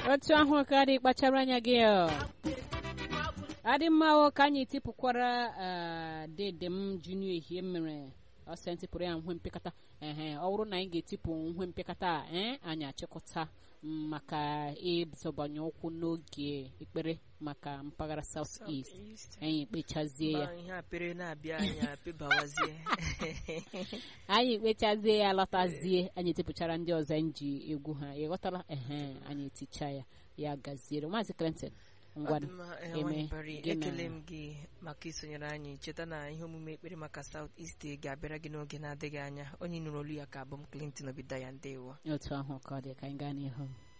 otu ahụ ka dị kpachara anya gị ọ. adị mma o ka anyị tipụkwara eh, dede m junior ehie mere ọsọ ntịpụrụ ya nhwe mpịkata ehe ọ bụrụ na anyị ga-etipụ nhwe mpịkata a eh, anyị achịkọta mm, maka ịzọbanye ụkwụ n'oge ekpere maka mpaghara south east anyị kpechazie ya Mba, ihe apere na-abịa anyị apịbawazie anyị kpechazie ya lọtazie anyị etipụchara ndị ọzọ anyị ji egwu ha ịghọtala ehe anyị eticha ya ya gaziere maazị clinton ngwanụ Ọdịmma, eh, eme Nwanyị Pari, gị na- ekele m gị maka isonyere anyị cheta na ihe omume ekpere maka South East ga-abịara gị n'oge na-adịghị anya onye nụrụ olu ya ka abụ m Clinton Obidaya ndewo otu ahụ ka ọ dị ka anyị gaa n'ihu